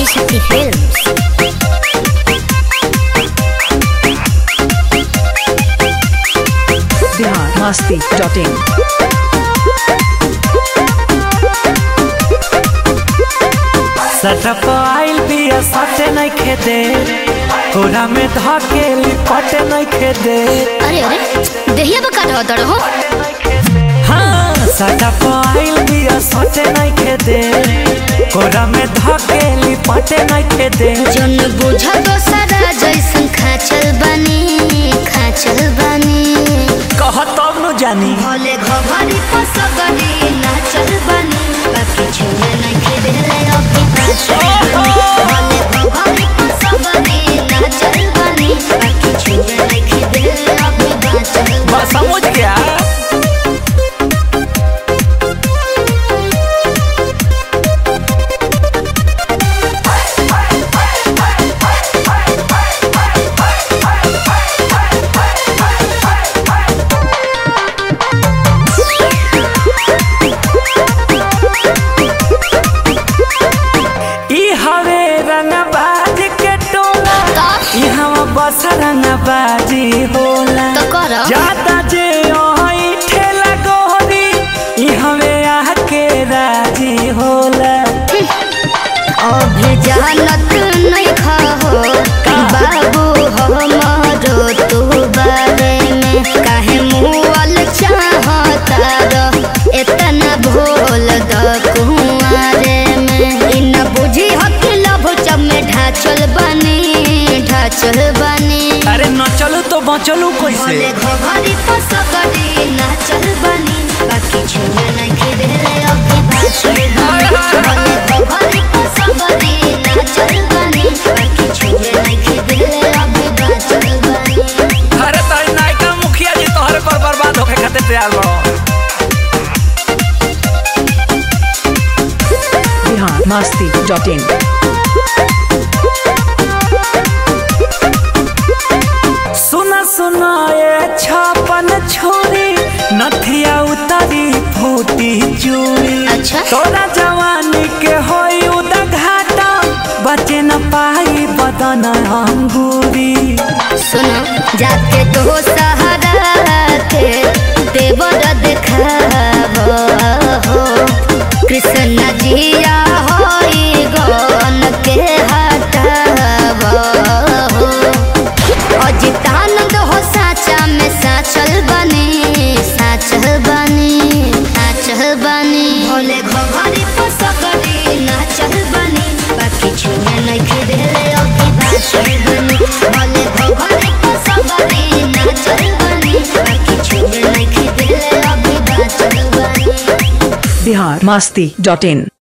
Adishakti Films. Bihar Masti dot in सटप आइल बिया सटे नहीं खेदे कोरा में धके लिपटे नहीं खेदे अरे अरे देहिया बका रहो दड़ हो हाँ सटप आइल बिया सटे नहीं खेदे कोरा में धके लिपटे नहीं खेदे जन बुझ दोसरा जैसन खाचल बनी खाचल बनी कह तब न जानी भले घघरी पसगरी नाचल बनी बाकी छुए नहीं खेले अभी नाचल बनी भले घघरी पसगरी नाचल बनी बाकी छुए नहीं खेले अभी नाचल बस बनी समझ गया ई हवे रंगबाज के टोला ई हम बस रंगबाजी होला तो करो ज्यादा जे ओही ठेला गोरी ई हवे आके राजी होला अभी जानत नहीं खाहो बाबू हमारो तू बारे में काहे मुअल चाहता रह इतना भोल द कुआरे में इन बुझी हक लभ जब में ढाचल बनी ढाचल बनी अरे न चलो तो बचलू कैसे भले घघरी पसगरी नाचल बनी बाकी छुए नहीं खेले अभी नाचल बनी भले घघरी पसगरी नाचल बनी बाकी छुए नहीं खेले अभी नाचल बनी अरे तो नायका मुखिया जी तोहरे पर बर्बाद होके खातिर तैयार बा बिहार मस्ती डॉट इन सुना सुना ये छापन छोरी नथिया उतारी फूटी चूड़ी अच्छा। तोरा जवानी के होई उदा घाटा बचे न पाई बदन अंगूरी सुनो जाके तो सहारा के देवर देखाबो हो कृष्ण जिया होई गन के हटाबो हो अजितानंद हो साचा में साचल बनी साचल बनी साचल बनी भोले घघरी पसगरी नाचल बनी बाकी छुए नहीं खेले अभी नाचल बनी भोले घघरी पसगरी नाचल बनी बाकी छुए नहीं खेले अभी नाचल बनी बिहार मस्ती डॉट इन